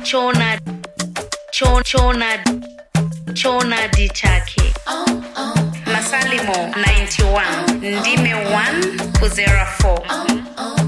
chona cho- chona chonadi chake masalimo 91 ndime 1 kuzera 4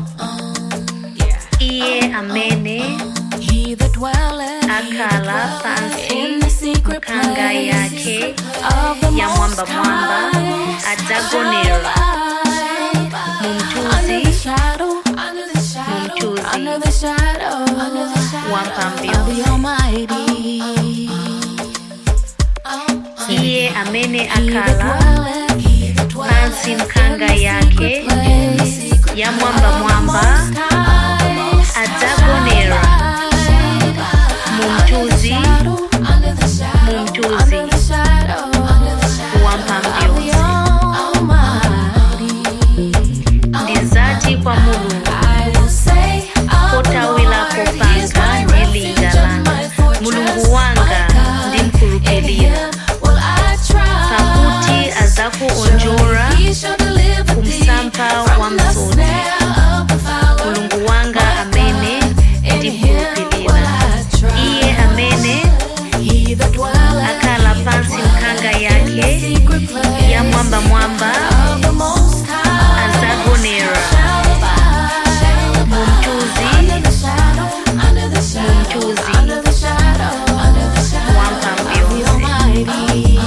iye amene He that dwelleth akala in pansi the secret kanga place yake of the ya Most mwamba mwamba High adzagonera Under the mumthunzi shadow, under the shadow, Mumthunzi. under the shadow, under the shadow wa of mphambi the Almighty. iye amene He that akala dwelleth, he that dwelleth pansi mkanga in the yake secret place ya mwamba mwamba high, adzagonera mumthunzi under the shadow, mumthunzi under the shadow, under the shadow wa mphambi of the yonse Almighty. ndizati kwa mulungu I will say, of the potawilapo Lord, He is panga my ndi refuge linga and langa my fortress, mulungu wanga my God. In ndimkhulupirira Him will I trust. pakuti adzakuonjora He shall deliver thee kumsampha wa from the msodzi. snare of the fowler. mulungu wanga amene In him will ndimkhulupirira I trust. iye amene He that dwelleth akala pansi mkanga in the yake secret place ya mwamba mwamba of the Most High adzagonera shall abide. mumthunzi Under the shadow, under the shadow, Mumthunzi. under the shadow, under the shadow wa mphambi of the yonse Almighty.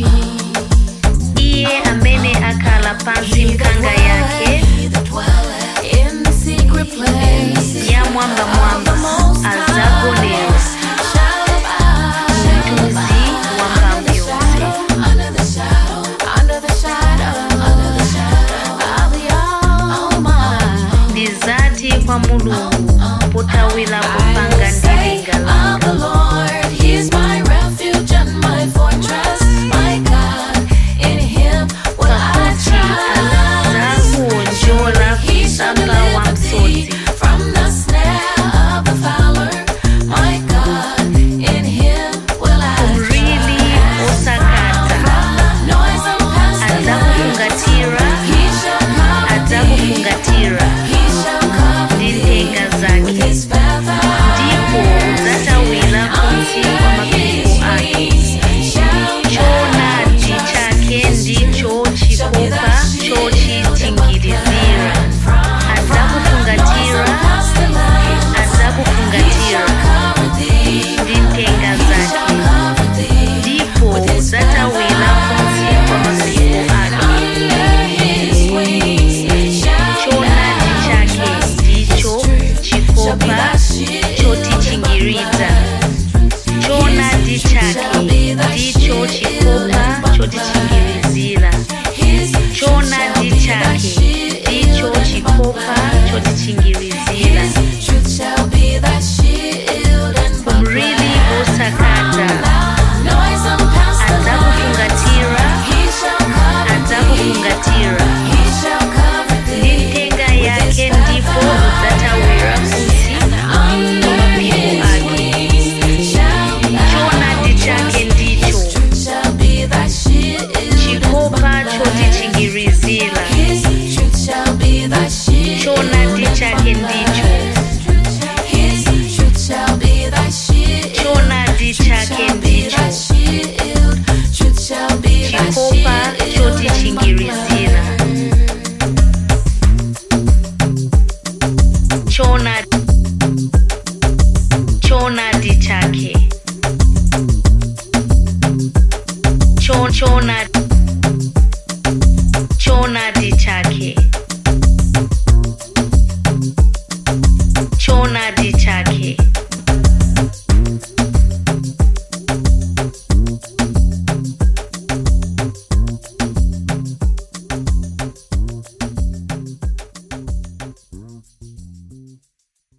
iye amene akhala pansi He that mkanga yake dwelleth, he that dwelleth in the secret place ya mwamba mwamba adzagonera shall abide. mumthunzi wa mphambi yonse Under the shadow, under the shadow, under the shadow of the Almighty. ndizati kwa mulungu potawilapo panga ndi linga Of langa the Lord, He is my refuge and my fortress, my God. In Him will I pakuti trust. adzakuonjola He shall kumsampha wa deliver thee msodzi from the snare of the fowler, my God. In Him will I kumrili osakata From the noisome pestilence, adzakufungatira He shall cover thee. adzakufungatira He shall cover ndi thee nthenga with zake His feathers. ndipo udzatawira kunsi kwa mapiko ake choonadi chake ndicho chikopa chochitingirizira adzakufungatira adzakufungatira ndi nthenga zake ndipo udzatawira kunsi kwa mapiko ake choonadi chake ndicho chikopa chotichingiriza choonadi chake ndicho chikopa chotichingirizira choonadi chake ndicho chikopa chotichingirizira Truth shall be thy shield and kumrili osakata noisome pestilence. adzakufungatira He shall cover adzakufungatira He shall cover ndi thee. nthenga yake ndipo udzatawira kunsi kwa mapiko ake choonadi chake ndicho Truth shall be thy shield. chikopa chotichingirizira His truth shall be thy shield. choonadi chake ndicho His truth shall be thy shield. choonadi chake Shall be ndicho thy shield. Truth shall be thy chikopa shield. chotichingirizira choonadi choonadi chake Cho- choonadi choonadi chake choonadi chake